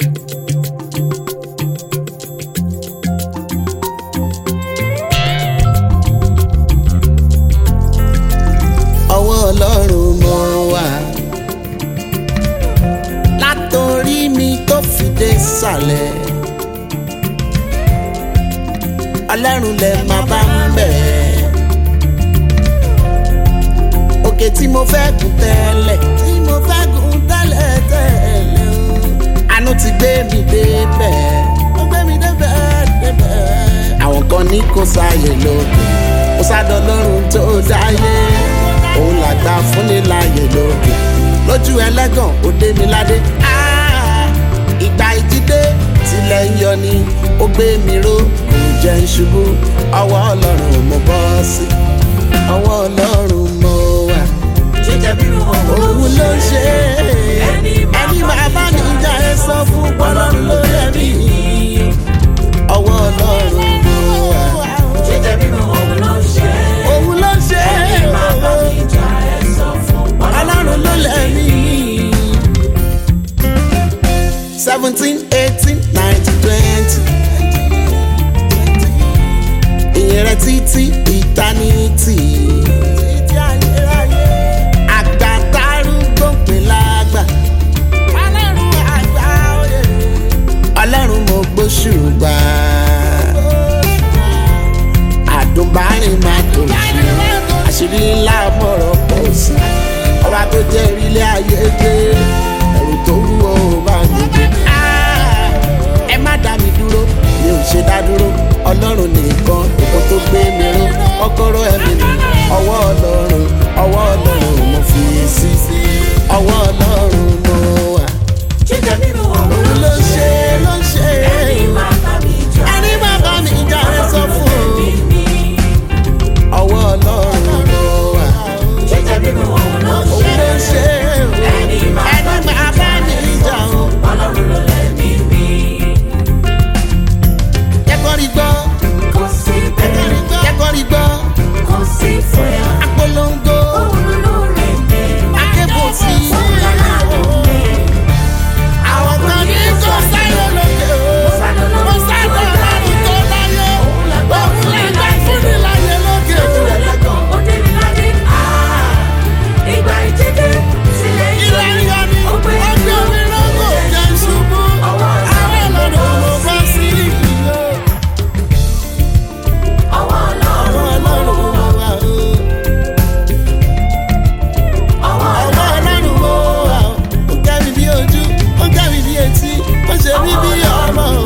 ọwọ́ ọlọ́run mo wà látòrí mi tó fi dé sàlẹ̀ ọlọ́run lẹ máa bá ń bẹ̀ òkè tí mo fẹ́ gùn tẹ́lẹ̀ tí mo fẹ́ gùn tẹ́lẹ̀ tẹ́lẹ̀ o àánú ti gbé mi débẹ̀ ó gbé mi débẹ̀ débẹ̀ àwọn kan ní kò sáyè lókè kò sádọ lọ́run tó dáyé òun làgbà fúnni láàyè lókè lójú ẹlẹ́gàn ó dé mi ládé Ah, ìgbà ìjídé tilẹ̀ ń yọ ni ó gbé mi ró kò jẹ́ ń ṣubú ọwọ́ ọlọ́run mo bọ́ sí ọwọ́ ọlọ́run mo wà jíjẹ bínú òun ló ń ṣe é Ẹni máa ẹni máa bá mi jà ẹ sọ fún ọlọ́run ló yẹ mí ọwọ́ ọlọ́run mo wà jíjẹ bínú òun ló ń ṣe òun ló ń ṣe ẹni é máa bá mi jà ẹ sọ fún ọlọ́run ló lẹ̀ mí. seventeen eighteen nineteen twenty ìyẹn rẹ títí ìtánítì. àgbà tárúgbó pè lágbà. ọlọ́run àgbà òye. ọlọ́run mo gbóṣùbà. àdùnbárìn máa tó ṣe àṣírí ńlá mọ̀rọ̀ pọ̀ sí ọba tó jẹ́ ìrílé ayé gbé ẹ̀rù tó wúwo bá mi gbé. Ah, ẹ má dá mi dúró mi ò ṣe dá dúró ọlọ́run nìkan èkó tó gbé mi ró kọ́kọ́rọ́ ẹ̀mí mi ọwọ́ ọlọ́run ọwọ́ ọlọ́run mo fi sí ọwọ́ ọlọ́run mo wà. jíjẹ bínú òun òun ló ló ń ṣe ṣe ló ṣe ẹni máa bá mi jà ẹni má bá mi jà ẹ sọ fún ẹbí un mi ọwọ́ ọlọ́run mo wà. jíjẹ bínú òun ló ń òun ló ṣe ṣe ẹni máa bá mi ẹni má bá mi jà o. ọlọ́run ló lẹ́mí mi kẹ́kọ̀ọ́ rí gbọ́ kò sí bẹ́ẹ̀ kẹ́kọ̀ọ́ rí gbọ́ kò sí fúyà apolongo òun ló rẹ̀ mí akébò sí. òun lálàdùn mi. àwọn kan ní kò sáyọ lókè o kò sáyọ lọ́run tó láyé òun làgbà fúnni láyé lókè o. ilé ayọ̀ ni ọgbẹ́ omi lọ́gọ̀ jẹ́ ṣubú àwọn ọlọ́run mo bọ́ sí ìlú. àwọn ọlọ́run mo wà o. ọwọ́ ọlọ́run mo wà o. ó gẹ́ mi bí ojú ó gẹ́ mi bí etí ó ṣe mí bí ọmọ o.